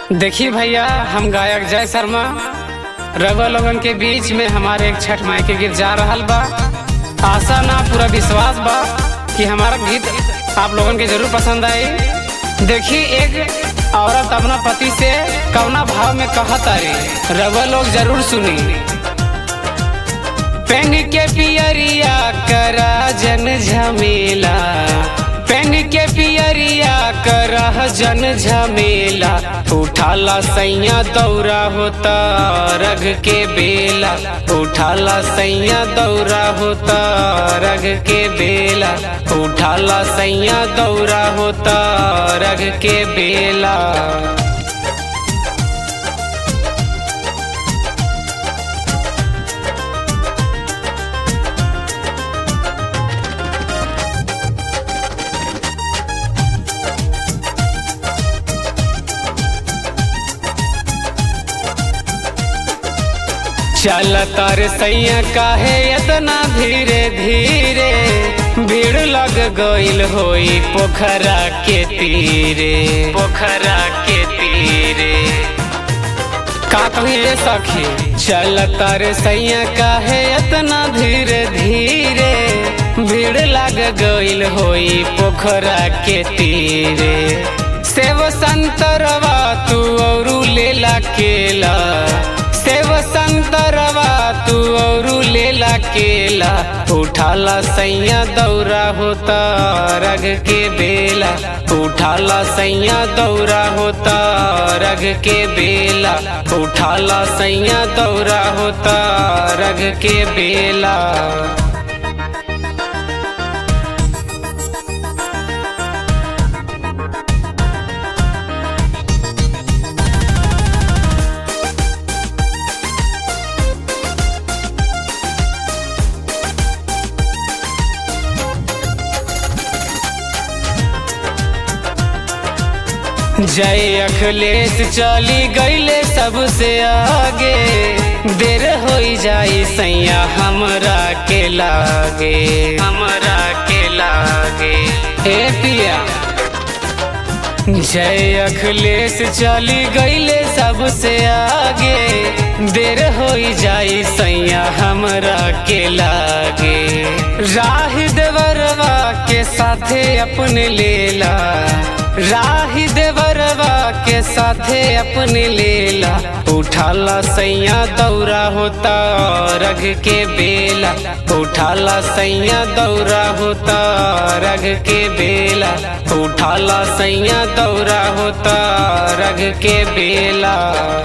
देखिए भैया हम गायक जय शर्मा रवा लोगन के बीच में हमारे एक छठ माई के गीत जा रहल बा आशा ना पूरा विश्वास बा कि हमारा गीत आप लोगन के जरूर पसंद आई देखिए एक औरत अपना पति से कवना भाव में कहत तारी रवा लोग जरूर सुनी पेन के पियरिया करा जन झमेला पेन के पियरिया करा जन झमेला उठाला सैया दौरा होता रग के बेला उठाला सैया दौरा होता रग के बेला उठाला सैया दौरा होता रग के बेला चल तर सैया काहे इतना धीरे धीरे भीड़ लग गईल होई पोखरा के तीरे पोखरा के तीरे का कही रे सखी चल तर सैया काहे इतना धीरे धीरे भीड़ लग गईल होई पोखरा के तीरे सेव संतरवा तू औरू लेला केला सेव संतरवा तू औरू लेला केला उठाला सैया दौरा होता रग के बेला उठाला सैया दौरा होता रग के बेला उठाला सैया दौरा होता रग के बेला जय अखिलेश चली गईले सबसे आगे देर हो जाई सैया हमरा के लागे हमरा के लागे ए पिया जय अखिलेश चली गईले सबसे आगे देर हो जाई सैया हमरा के लागे राह देवरवा के साथे अपने लेला राही देवरवा के साथे अपने लेला उठाला सैया दौरा होता रग के बेला उठाला सैया दौरा होता रग के बेला उठाला सैया दौरा होता रग के बेला